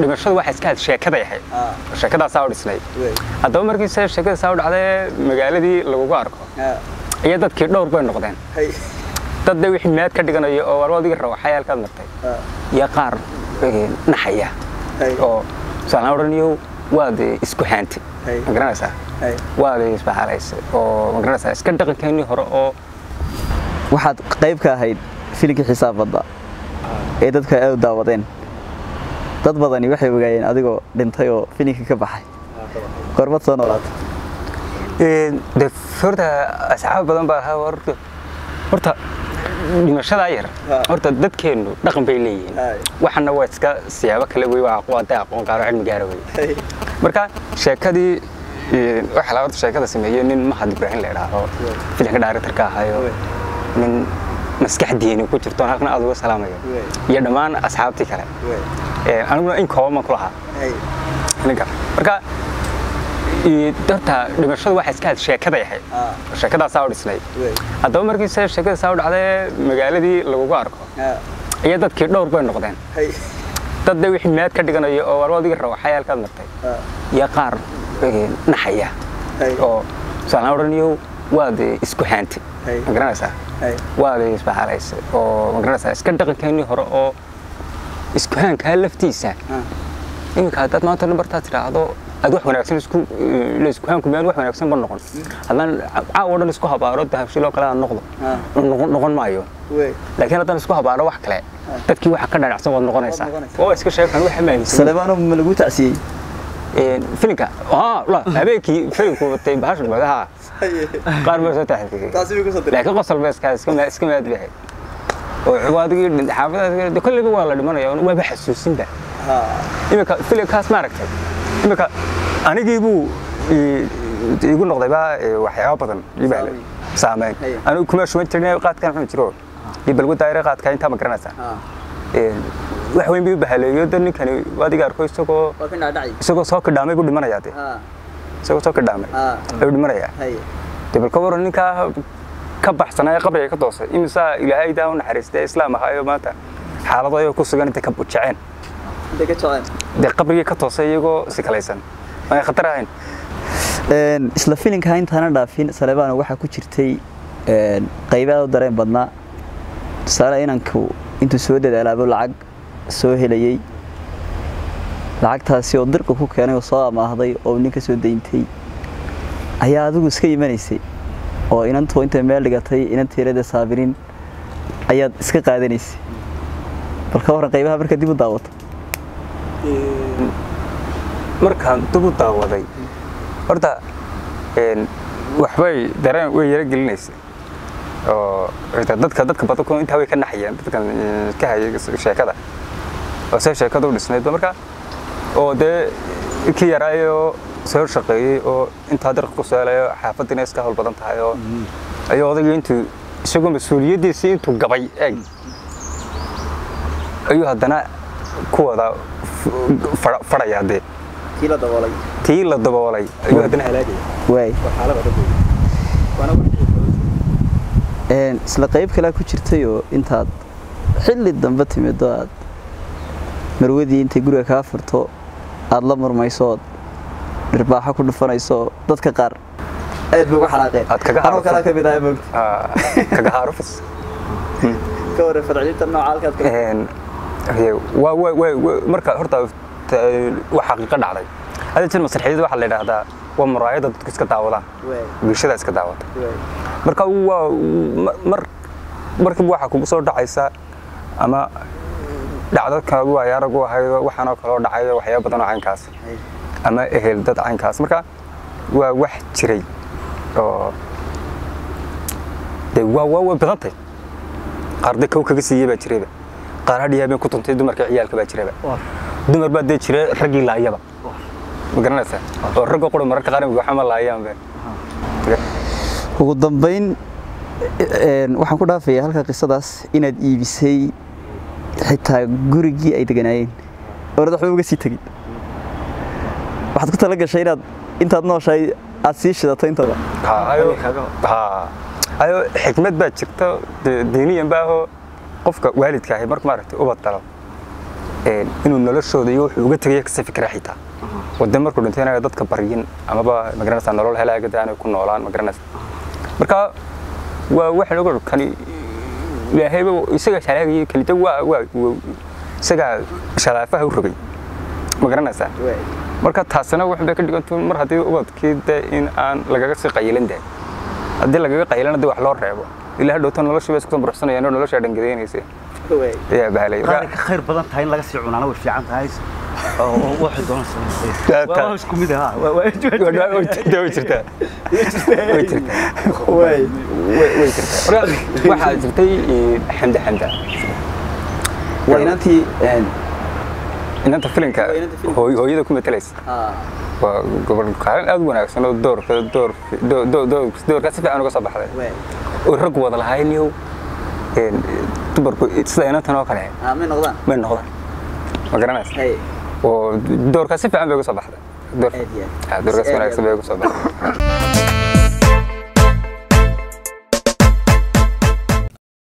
dhimashadu waxay iska had sheekaday ahayd Ah. sheekadaasaa u dhisnayd wey haddaba markii se sheekadaasaa u dhacdee magaaladii lagugu arko Ah, iyo dadkii dhowr bay noqdeen hay dad de wixii meed ka dhiganayo oo war adiga rawaxay halkaad martay Ah, iyo qaar eh, naxaya hay oo saalaan odhanayo waad eh, isku haantay Hey. ma garanaysaa hay waad isbaxalaysay oo ma garanaysaa iska dhaqankeennii hore oo waxaad qayb ka ahayd filimkii xisaab badda ee dadka aad u daawadeen dad badani waxay ogaayeen adigoo dhintay oo filimkii ka baxay goormad soo noolaatay Een, de horta asxaab badan baa ahaa horta horta dhimashadaa yar Ha. horta dadkeennu dhaqan bay leeyihiin Hay. waxana waa iska siyaabo kale wey waa aqoon hadday aqoon qaaro cilmi gaara wey hay marka sheekadii een, waxaa la horta sheekada sameeyey nin mahad ibraahim la idhaahdo filimka directorka ahayo Wey. nin maskaxdiini ku jirto halkan aad uga salaamayo Wey. iyo dhammaan asxaabtii kale wey Een, aniguna in kooban baan ku lahaa hay ninka marka ee, horta dhimashadu waxay iska had sheekaday ahayd Ah. sheekadaasaa u dhisnayd wey haddaba markii se sheekadaasaa u dhacdee magaaladii lagugu arko Ah, iyo dadkii dhowr bay noqdeen hay dad de wixii meed ka dhiganayo oo war adiga rawaxay halkaad martay Ah, iyo qaar eh, naxaya hay oo saalaan odhanayo waad eh, isku haantay Hey. ma garanaysaa hay waad isbaxalaysay oo ma garanaysaa iska dhaqankeennii hore oo isku haankaa laftiisa Ah, iminka haddaad maanta nambartaa tidhaahdo aad wax wanaagsan isku la isku haanku meel wax wanaagsan ma noqon haddaan caawa dhan isku habaaro dahabshiloo kale aan noqdo Ah. noqon noqon maayo wey laakiin haddaan isku habaaro wax kale dadkii waxa ka dhanacsan waad noqonaysaa Waad noqonaysaa. oo iska sheekan waxa maaminsan saleebaano ma lagu tacsiyey filimka haa la habeenkii filimku watay bahasha magaha hay qaar baa soo taxadiyay taasi way ku soo diray laakiin qosol baa iska iska ma- iska maad bahay oo adigii xaafadaas kolleyba waa la dhimanaya waaba xasuusinba ha iminka filimkaas ma aragtay iminka anigii buu i- igu noqday baa eh, waxyaabo badan ii bahlay saameyn Hey. anigu kuma shuban jirin qaadkan xun jiro iyo balgu daayira qaadka intaa ma garanaysaa ha Een, wax weyn bii u bahaleeyo dan ninkani adiga arko isagoo waa ka dhacay isagoo soo kidhaamay buu dhimanayaa de ha isagoo soo kidhaamay ha ayuu dhimanayaa hay de bal ka waran ninkaa ka baxsanaya qabriga ka toosay imisaa ilaahay daa u naxariistay islaam ahaayo maanta xaalado ayagoo ku sugan intay ka jeceen intay ka jeceen dee qabrigii ka toosay iyagoo sikalaysan aan khatar ahayn Een, isla filinka intaana dhaafin saleebaano waxaa ku jirtay een, qaybo aad u dareen badnaa tusaale inanku intuu soo dadaalaabo lacag soo helayey lacagtaasi oo dirqa ku keenay oo soo amaahday oo nin ka soo dayntay ayaa adigu iska imanaysay oo inantu intay meel dhigatay inanteerada saabirin ayaad iska qaadanaysay bal ka waran qaybaha marka dib u daawato markaan dib u daawaday horta een, waxbay dareen way yara gelinaysay oo xitaa dadka dadka badanku intaa way ka naxayeen dadkan eh, ka hayay sheekada oo se sheekada u dhisnaydba marka oo dee kii yaraayoo soo shaqeeyey oo intaa dirqa ku seelayo xaafadiina iska hawl badan tahay oo ayuu odayga intuu isagoo mas-uuliyaddiisii intuu gabay eeg ayuu haddana ku wada fadhayaa dee kii la daboolay tii la daboolay ayuu haddana halaagaya waay waa xaalad adag wey. waana wax Een, isla qayb kalea ku jirtay oo intaad xilli dambe timido aad marwadii intay guriga kaa furto aad la murmayso ood dhirbaaxo ku dhufanayso dadka qaar aad bay uga xanaaqeen Aad kaga anoo kalaa xanaaqsan. ka mid ahay moogta Ah, kaga haarufis ka waran fadcilinta nooca halkaad ka Een, hee, waa waa waa waa- marka horta ta- waa xaqiiqo dhacday hadda jir masraxiyada waxaa la yidhaahdaa waa muraayada dadku iska daawadaan wey bulshada iska daawata wey marka waa ma- mar markiiba waxaa kugu soo dhacaysa ama dhacdo kale waa yaarag u ahaydo waxaanoo kaloo dhacayo waxyaaba badan oo caynkaas hay ama ehel dad caynkaas marka waa wax jiray oo de waa waa way badantay qaar de kow kaga siiyey baa jirayba qaar hadhiyaa been ku tuntay dumarka ciyaalka baa jirayba dumar baa dee jira raggii laayaba ma garanaysaa oo ragga qura mararka qaar waxama laayaan be ugu dambayn een, waxaan ku dhaafayaa halka qisadaas inaad iibisay xitaa gurigii ay deganaayeen orad waxba uga sii tegin waxaad ku tala gashay inaad intaad nooshahay aad sii shidato intaba Ha, ayo ha ayo xikmad baa jirta de- diiniyan baahoo qofka waalidka ahi marka maaragtay ubad dalo ee een, inuu noloshooda iyo wuxuu uga tegaya kasii fikira xitaa wade markuu dhintay inaga dadka baryin amaba magaranaysaa nolol helaaga de aanay ku noolaan magaranaysa marka waa waxaan oga kani ilaahayba isaga shalaagayay kalita waa waa waa- isagaa shalaafaha u rogay magaranaysaa waay marka taasina wax bay ka dhigantu mar haddii ubadkii de in aan lagaga sii qayilan dahay haddii lagaga qayilana de wax loo reebo ilaa dhowto noloshii bay isku sambarsanayaan oo noloshaa dhangadeynaysa waay ayaa bahalay qaar ka khayr badan tahay in laga sii cunaana way fiican tahay oo oo waxay doonaysaa Taa- waa waa isku mid ah waa waa way jirtaa way jirtaa way jirtaa waay way way jirtaa Marka, waxaa jirtay eh, xamda xamda waa inantii een, inanta filinka Waa inanta filimka. hooy- hooyada ku matalaysa ah waa gobol kaalin aad u wanaagsan oo doorka door door- door- door- doorkaa si fiican uga soo baxday waay oo rag wada lahayniyow een, dumarku sida inantan oo kale ah may noqdaan may noqdaan ma garanaysa hay oo doorkaa si fiican bay uga soo baxday doorka aad iyo aad Ah, doorkaas Aad iyo wanaagsan aad. bay uga soo baxday